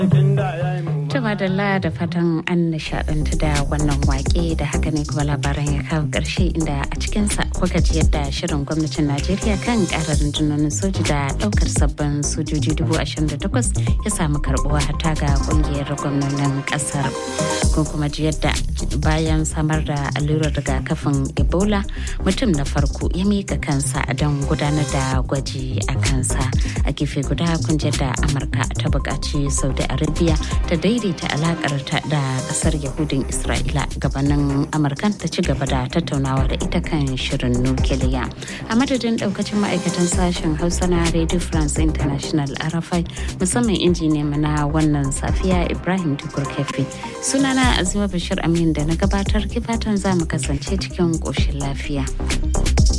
Tuma da da fatan an nishadantu da wannan wake da haka ne kuma labaran ya kawo ƙarshe inda a cikinsa kuka ji yadda shirin gwamnatin Najeriya kan ƙara rundunonin soji da ɗaukar sabbin sojoji dubu ashirin da takwas ya samu karɓuwa hata ga ƙungiyar gwamnonin ƙasar. Kun kuma ji yadda bayan samar da allurar rigakafin Ebola mutum na farko ya mika kansa don gudanar da gwaji a kansa. A gefe guda kun ji da Amurka ta buƙaci Saudi Arabia ta daidaita alakar ta da kasar Yahudin Isra'ila gabanin Amurkan ta ci gaba da tattaunawa da ita kan shirin nukiliya. A madadin daukacin ma'aikatan sashen Hausa na Radio France International Arafai musamman injiniya na wannan safiya Ibrahim Tukur Kefi. Sunana Azima Bashir Amin da na gabatar kifatan za mu kasance cikin ƙoshin lafiya.